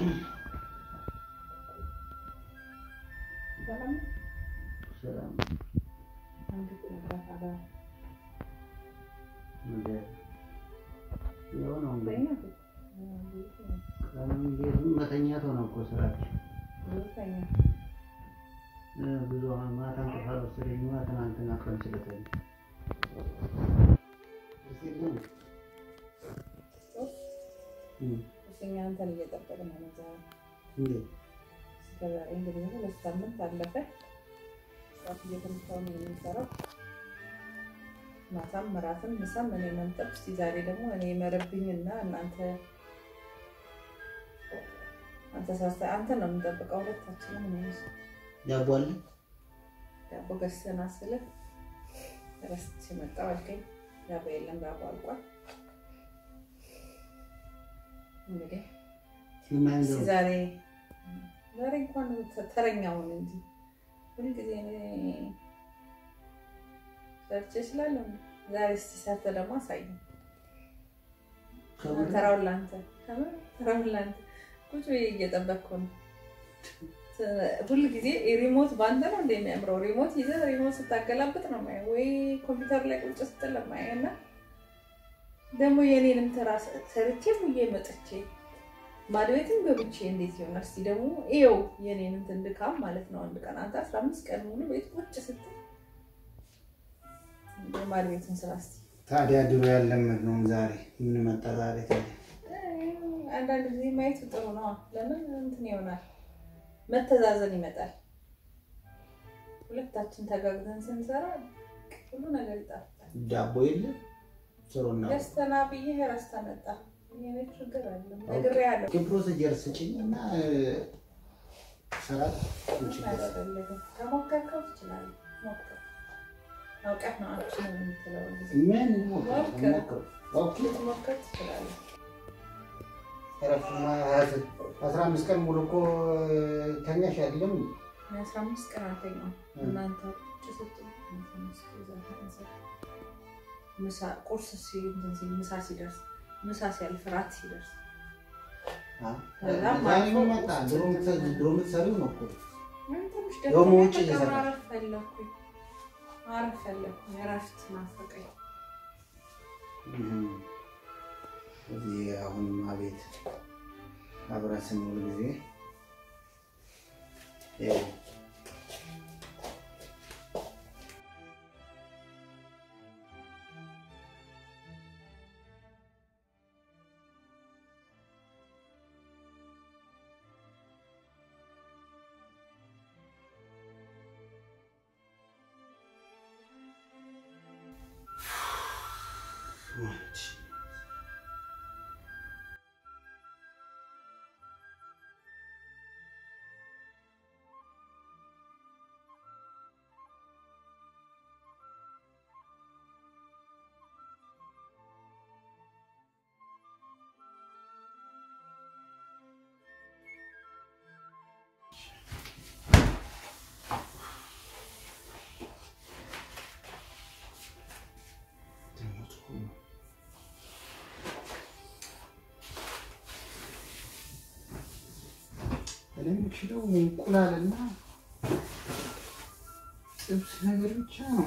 ሰላም ሰላም እንዴት ነበር? አዳር ነገር የሆነው እንግዲህ ተኛ እንዴት ቀኑን እንዴት መተኛት ሆነ እኮ ስራችን ነው? ተኛ እ ብዙ አሁን ማታ እንቅልፍ አልወሰደኝማ ትናንትና ቀን ስለተኛ እስኪ ግን እ እኛ አንተን እየጠበቅን ነው ዛሬ እንዴት እስከ ዛሬ እንግዲህ ሁለት ሳምንት አለፈ። ሰዓት እየተመታው ነው የሚሰራው። ማታም እራትም ምሳም እኔ መምጠብ። እስኪ ዛሬ ደግሞ እኔ መረብኝና እናንተ አንተ ሳስተ አንተ ነው የምንጠብቀው ሁለታችንም ነው ዳቦ አለ ዳቦ ገዝተና ስለ ረስቼ መጣሁ አልከኝ። ዳቦ የለም፣ ዳቦ አልቋል። እንግዲህ ሲማኝ እስኪ ዛሬ ዛሬ እንኳን ተረኛውን እንጂ ሁልጊዜ እኔ ሰርቼ ስላለሁ ዛሬ እስኪ ሰርተህ ደግሞ አሳየኝ። ተራውን ለአንተ ከምር ተራውን ለአንተ ቁጭ ብዬ እየጠበቅኩ ነው። ሁል ጊዜ ሪሞት በአንተ ነው እንደ የሚያምረው ሪሞት ይዘህ ሪሞት ስታገላብጥ ነው የማየው፣ ወይ ኮምፒውተር ላይ ቁጭ ስትል ነው የማየው። እና ደግሞ የኔንም ተራ ሰርቼ ሙዬ መጥቼ ባዶ ቤትም ገብቼ እንዴት ይሆናል? እስኪ ደግሞ ይኸው የኔን እንትን ድካም ማለት ነው። አንድ ቀን አንተ አስራ አምስት ቀን ሙሉ ቤት ቁጭ ስትል ባዶ ቤትን ስራ እስኪ ታዲያ ድሮ ያለመድነውን ዛሬ ምን መጣ ዛሬ ታዲያ አንዳንድ ጊዜ ማየቱ ጥሩ ነው። ለምን እንትን ይሆናል፣ መተዛዘን ይመጣል። ሁለታችን ተጋግዘን ስንሰራ ሁሉ ነገር ይጣፍጣል። ዳቦ የለ ስሩና ደስተና ብዬ ረስታ መጣ። የኔ ችግር አለ ነግሬሃለሁ። ፕሮሲጀር ስጭኝ እና ስራ ችግር አለ አያስፈልግም። ከሞከርከው ትችላለህ። ሞክር። አውቀህ ነው አልችልም የምትለው ጊዜ ምን ሞክር ሞክር ኦኬ ልትሞክር ትችላለህ። እረፍትማ አስራ አምስት ቀን ሙሉ እኮ ተኛሽ አይደለም የአስራ አምስት ቀን አልተኛም። እናንተ ቁጭ ስትሉ ምሳ ቁርስ ሲ- እንትን ሲል ምሳ ሲደርስ ምሳ ሲያልፍ ራት ሲደርስ ዛሬ ምን መጣ ድሮ የምትሰ- ድሮ የምትሰሪው ነው እኮ ምን ትንሽ ደግሞ ደክሞኝ ውጭ በቃ እየሰራሽ? ማረፍ ፈለኩኝ ማረፍ ፈለኩኝ። እረፍት ናፈቀኝ። እዚህ አሁንም አቤት አብረን ስንውል ጊዜ ያው እኔ የምችለው እንቁላልና ጥብስ ነገር ብቻ ነው።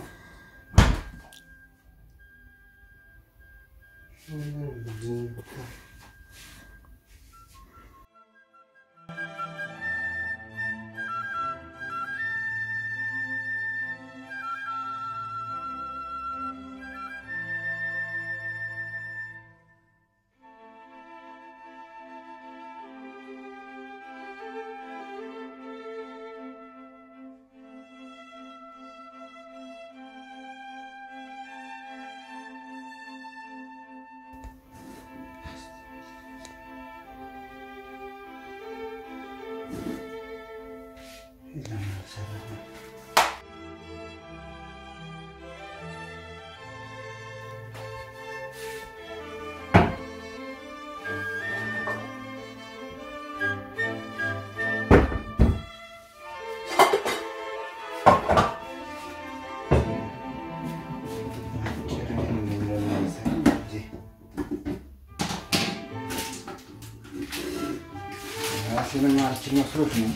ራሴን ማለችኝ መስሎት ነው።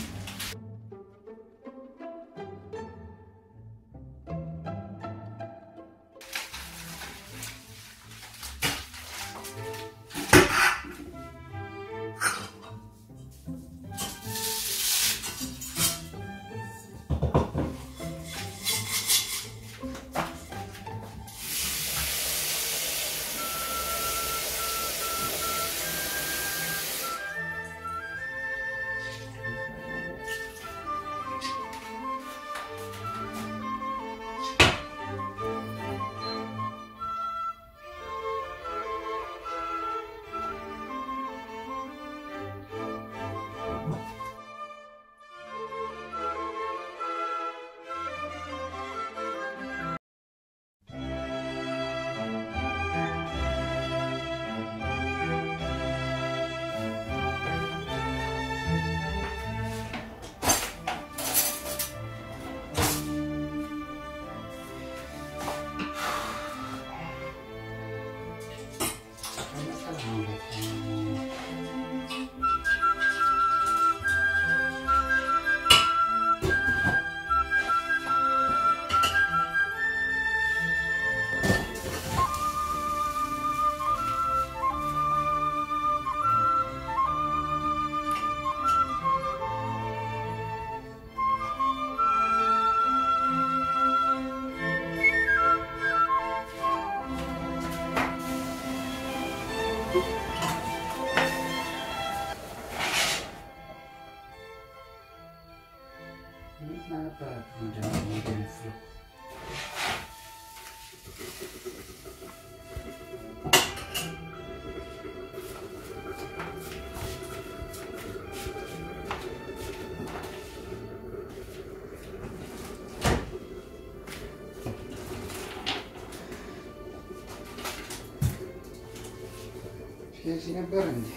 ስለዚህ ነበር እንዴ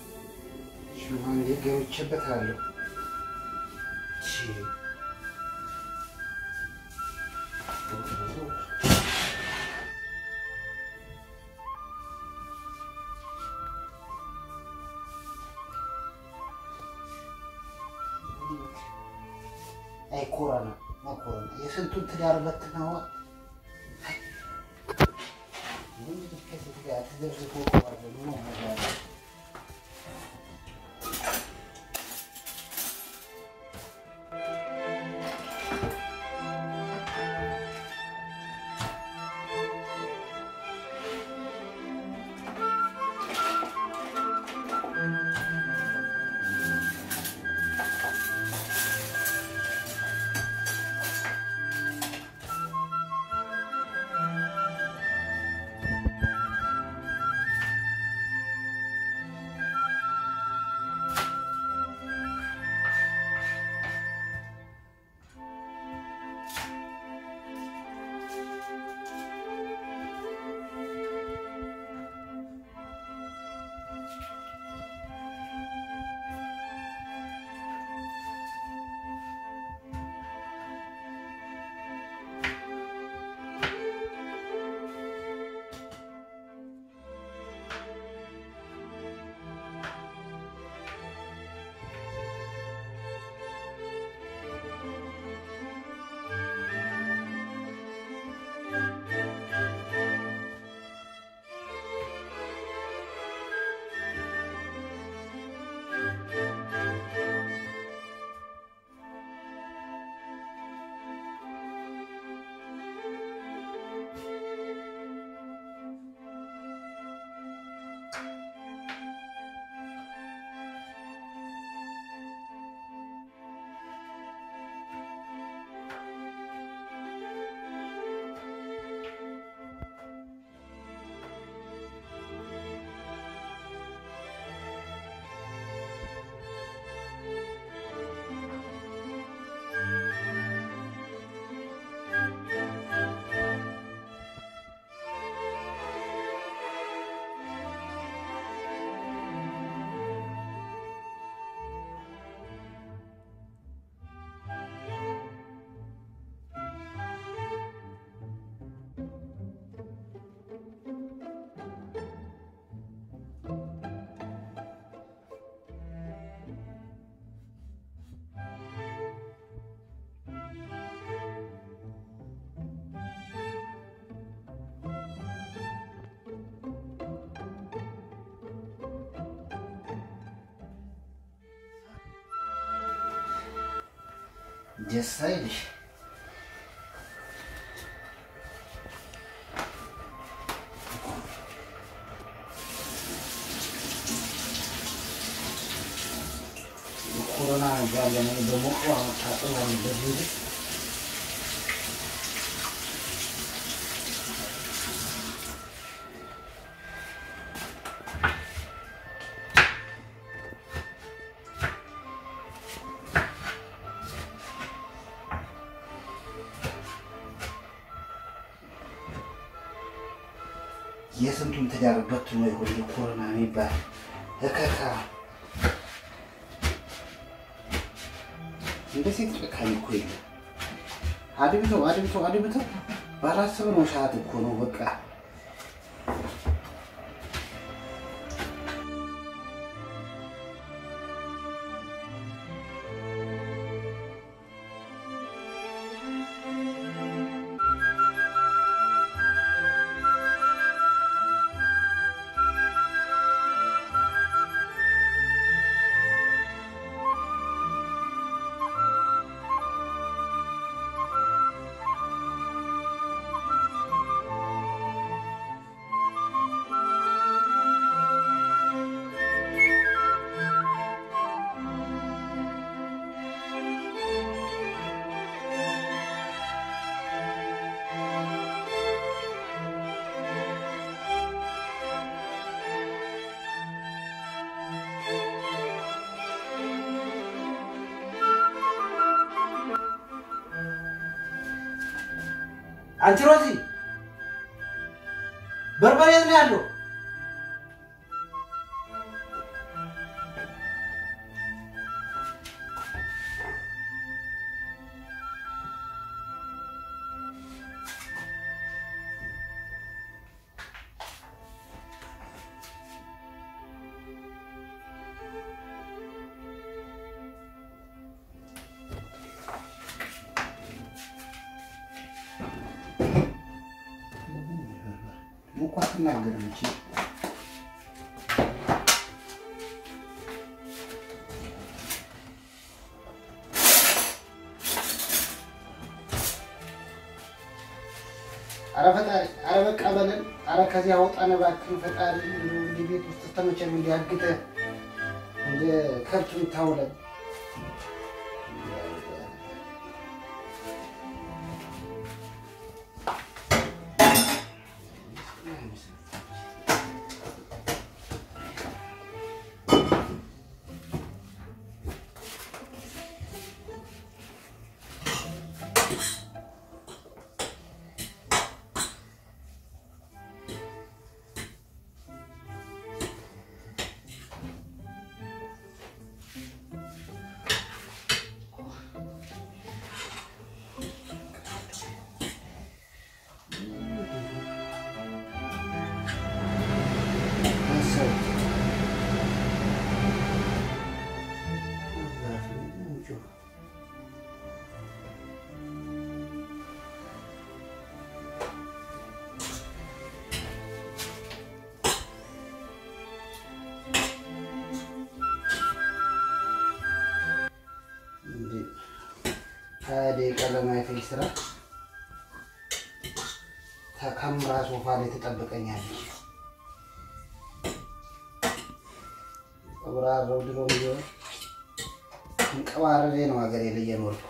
ሽማ እንዴ ገብቼበታለሁ። አይ ኮሮና ኮሮና የስንቱን ትዳር በትነዋል። ከዚህ ጋር ተዘብዝቦ ነው ነገር ደስ አይልሽ? ኮሮና ጋር ለምን በሞቀ መታጠብ አለበት እንጂ የስንቱን ትዳር በትኖ ይሆን ኮሮና የሚባል እከካ እንደ ሴት ጨካኝ እኮ የለም። አድብተው አድብተው አድብተው ባላሰብነው ሰዓት እኮ ነው በቃ አንቺ ሮዚ በርበሬ የት ነው ያለው? እንኳ አትናገርም እንጂ አረ ፈጣሪ፣ አረ በቃ በለን፣ አረ ከዚህ አውጣን እባክህን ፈጣሪ። እንዲህ ቤት ውስጥ ተመቸን እንዲያግተ እንደ ከብት የምታውለን ሀያ ደቂቃ ለማይፈጅ ስራ ተከምራ ሶፋ ላይ ትጠብቀኛለች። ቀብራረው ድሮ ቢሆን እንቀባረሬ ነው ሀገሬ ላይ እየኖርኩ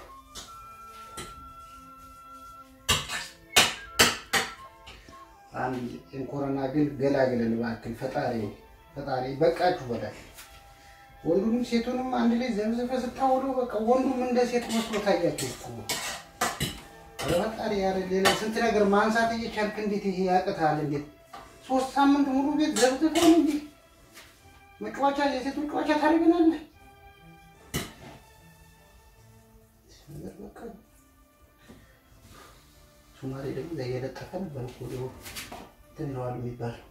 አንድ ኮሮና ግን ገላግለን እባክህ ፈጣሪ ፈጣሪ በቃችሁ በላል። ወንዱንም ሴቱንም አንድ ላይ ዘብዝፈ ስታውለው በቃ ወንዱም እንደ ሴት መስሎ ታያቸው እኮ ኧረ ፈጣሪ ያረ ሌላ ስንት ነገር ማንሳት እየቻልክ እንዴት ይሄ ያቅታል? እንዴት ሶስት ሳምንት ሙሉ ቤት ዘብዝፈው እንዴ መጫወቻ የሴት መጫወቻ ታደርገናለህ? ሱማሌ ደግሞ እዛ እየለጠፈ ነበር እኮ ድሮ እንትን ይለዋል የሚባለው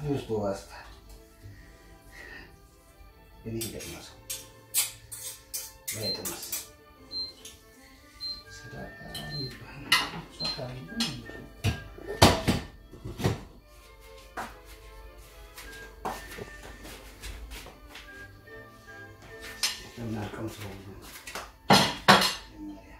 ውስጡ ዋስታል እኔ እንደማሰው ባይጥመስ ሰዳቃ ይባላል። ሰዳቃ እናቀም ሰው መጀመሪያ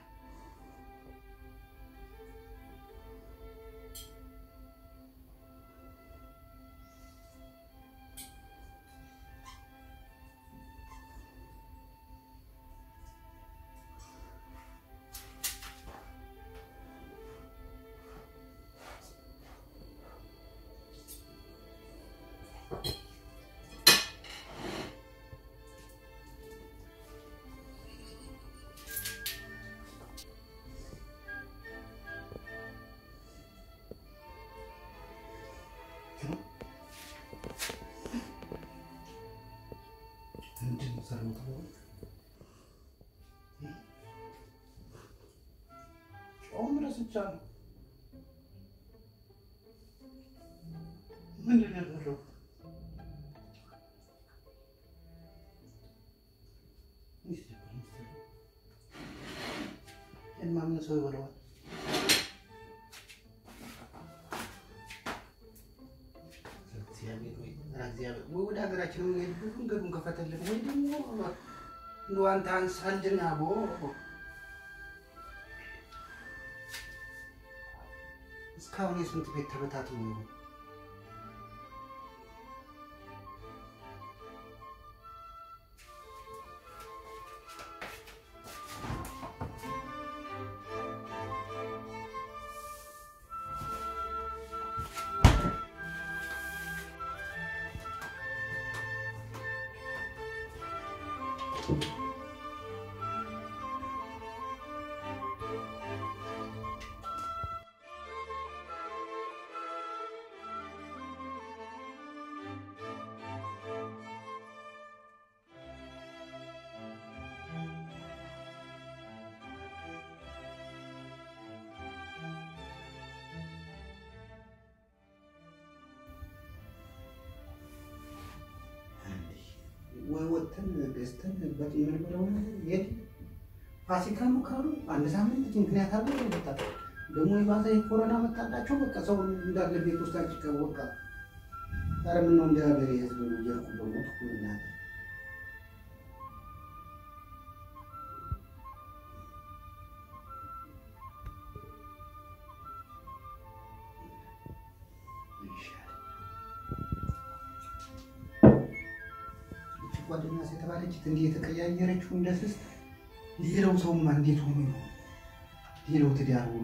ምንድን ነው ሰራው ተባለ? ጨውም ረስቻለሁ። ምንድን ነው ያደረኩት? የማምን ሰው ይበለዋል። እግዚአብሔር ወይ እግዚአብሔር ወይ ወደ ሀገራችን መንገድ መንገዱን ከፈተልን ወይ ደግሞ እንደው አንተ አንሳልና ቦ እስካሁን የስንት ቤት ተበታትኖ ነው። ወይ ወጥተን ገዝተን የምንበላው ነገር የት ፋሲካ ነው ካሉ አንድ ሳምንት ምክንያት አለ ወጣ ደግሞ የባሰ የኮሮና መጣላቸው በቃ ሰው እንዳለ ቤት ውስጥ አጭቀ በቃ ኧረ ምነው እንደ ሀገር የህዝብ ነው እያልኩ በሞት ምናገር ጓደኛ የተባለች እንዲህ የተቀያየረችው እንደ ስስት ሌላው ሰውማ እንዴት ሆኖ ነው ሌላው ትዳር ሆኖ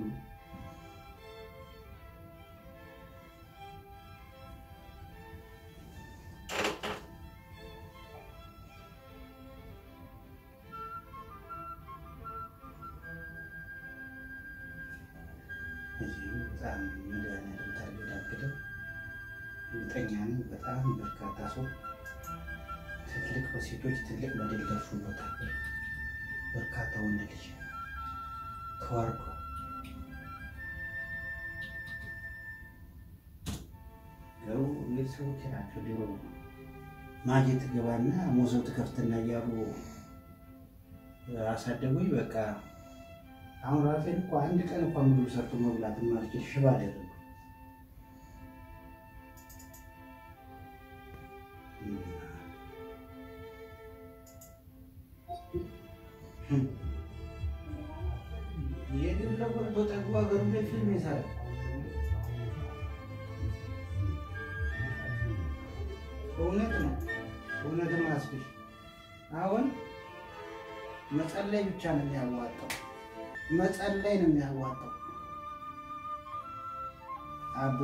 እዚህ በጣም መድኃኒዓለም ታርገዳግደ እርግጠኛ ነኝ በጣም በርካታ ሰው ትልቅ በሴቶች ትልቅ በደል ደርሶበታል። በርካታ ወንድ ልጅ ተዋርዷል። ገሩ ቤተሰቦች ናቸው። ድሮ ማጀት ገባና ሞዘው ትከፍትና እያሉ አሳደጉኝ። በቃ አሁን ራሴን እኮ አንድ ቀን እንኳ ምግብ ሰርቶ መብላት ማልችል ሽባ አደረጉ። የግብረ ቆርጦ ጠግቦ ሀገሩ ላይ ፊልም ይሰራል። እውነት ነው፣ እውነት ነው። አስብሽ አሁን መጸለይ ብቻ ነው የሚያዋጣው፣ መጸለይ ነው የሚያዋጣው። አቦ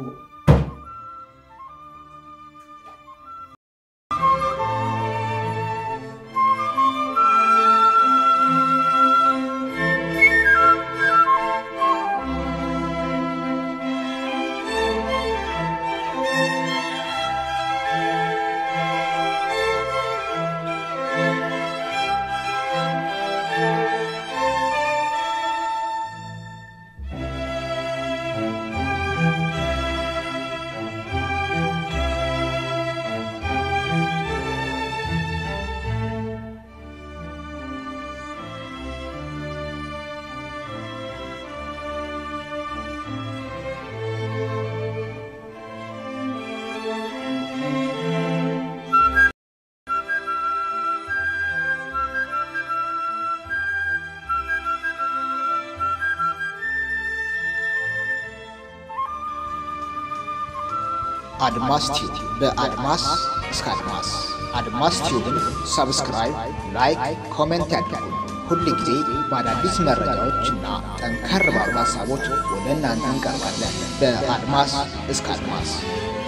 አድማስ ቲዩብ በአድማስ እስከ አድማስ አድማስ ቲዩብን ሰብስክራይብ፣ ላይክ፣ ኮሜንት ያድርጉ። ሁል ጊዜ በአዳዲስ መረጃዎች እና ጠንከር ባሉ ሀሳቦች ወደ እናንተ እንቀርባለን። በአድማስ እስከ አድማስ